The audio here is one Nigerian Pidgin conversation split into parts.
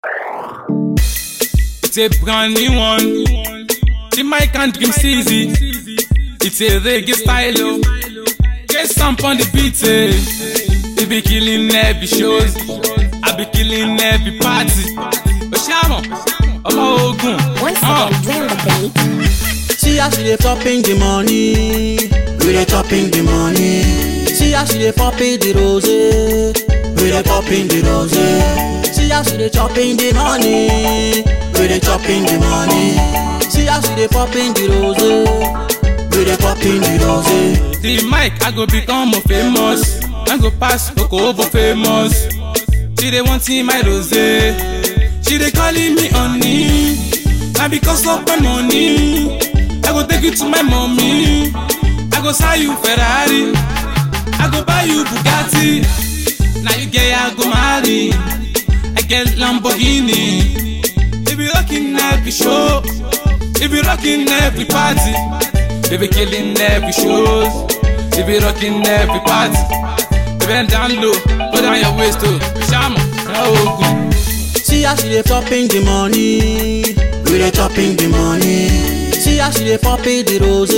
It's a brand new one. The mic and dream easy. It's a reggae style. Oh. Get some on the beat. Eh. They be killing every shows. I be killing every party. Oshamo, Omo Ogun. Once Uh. again, play on the beat. See how she dey chopping the money, we dey chopping the money. See how she dey popping the rose, we dey popping the rose. See how she dey chopping the money, we dey chopping the money. See how she dey popping the rose, we dey popping the rose. The mic, I go become a famous. I go pass Coco over famous. She dey want see my rose. She dey calling me honey. Na because of my money. I go take you to my mommy. I go sell you Ferrari. I go buy you Bugatti. Now you get I go marry. I get Lamborghini. They be rocking every show. They be rocking every party. They be killing every shows. They be rocking every party. They bend down low, put down your waist too. Shama, no good. See how she dey chopping the money, we dey chopping the money. See how she dey popping the rose,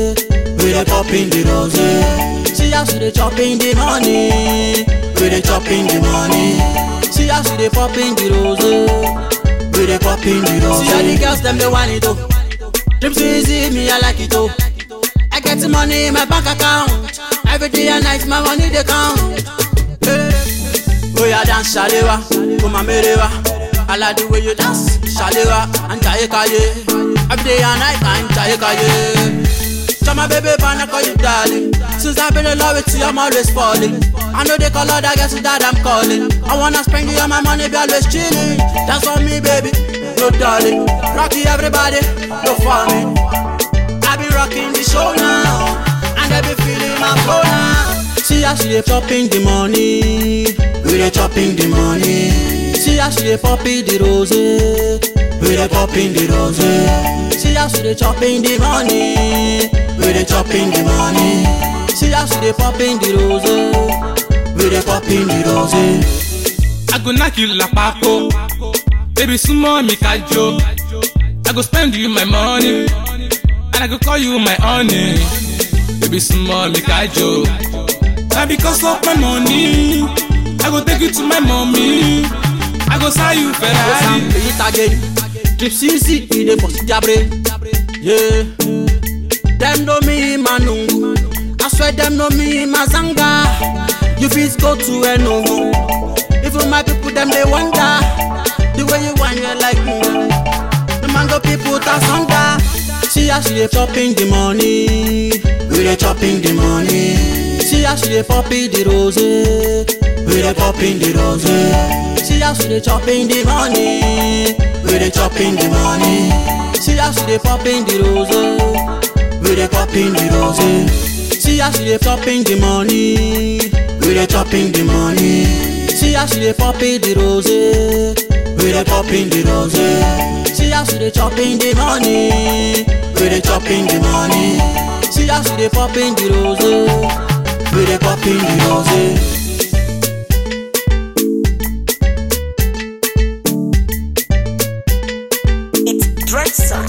we dey popping the rose. See how she dey chopping the money, we dey chopping the money. See how she dey popping the rose, we dey popping the rose. See how the girls dem dey want it oh, dream so easy me I like it oh. I get the money in my bank account, every day and night my money dey count. Hey. Oya dance shalewa, kuma merewa. I like the way you dance, shalewa and jaye kaye. Every day and night and jaye kaye. Chama baby, man, I call you darling. Since I've been in love with you, I'm always falling. I know they call other guys that I'm calling. I wanna spend you all my money, be always chilling. That's on me, baby, no darling. Rocky everybody, no for me. I be rocking the show now, and I be feeling my flow now. See how she dey chopping the money, we dey chopping the money. See how she dey popping the rose, we dey popping the rose. See how she dey chopping the money, we dey chopping the money. See how she dey popping the rose, we dey popping the rose. I go knock you like Paco. Baby, sumo me kajo. I go spend you my money. And I go call you my honey. Baby, sumo me kajo. Na because of my money. I go take you to my mommy. I go sell you Ferrari. Play it again. Trip CC, he dey bust their brain. Yeah. Them know me manungu. I swear them know me mazanga. You fit go to Enugu. Even my people them they wonder the way you want you like me. The mango people that's under. See how she dey chopping the money, we dey chopping the money. See how she dey popping the rose, we dey popping the rose. See how she dey chopping the money, we dey chopping the money. See how she dey popping the rose, we dey popping the rose. See how she dey chopping the money, we dey chopping the money. See how she dey popping the rose, we dey popping the rose. See how she dey chopping the money, we dey chopping the money. See how she dey popping the rose, we dey popping the rose. It's Dreadson.